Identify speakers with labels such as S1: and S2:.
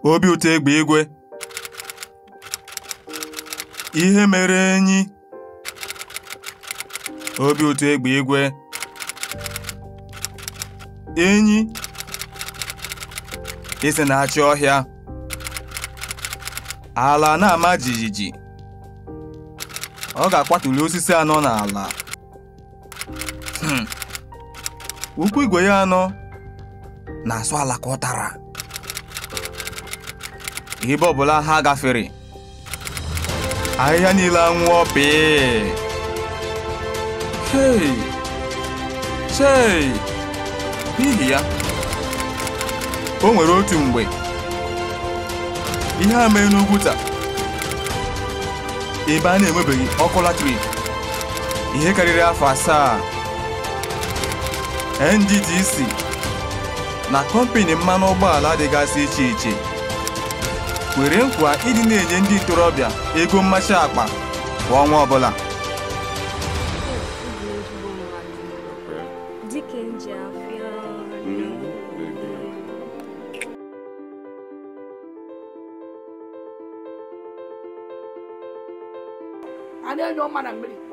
S1: obi ụtọ egbe igwe ihe mere enyi obi ụtọ egbe igwe enyi isi na-achị ọhịa ala na-ama jijiji ọ ga-akwatuli osisi anọ n'ala Hmm. ụkwụ igwe ya anọ na-asụ ala ka ọ tara ebe ọbụla ha gafere ahịhịa niile anwụọ pịị hei chei n'ihi ya o nwere otu mgbe ihe a mee n'ugwu taa ebe a na-enwebeghị ọkụ latrik ihe karịrị afọ asaa NDDC na kọmpini mmanụ ụgbọala dịgasị iche iche kwere nkwa ịdị na-enye ndị ntorobịa ego mmachi akpa kwa ọnwa ọbụla
S2: dịka nji afịa
S3: a na-enye ọma na mmiri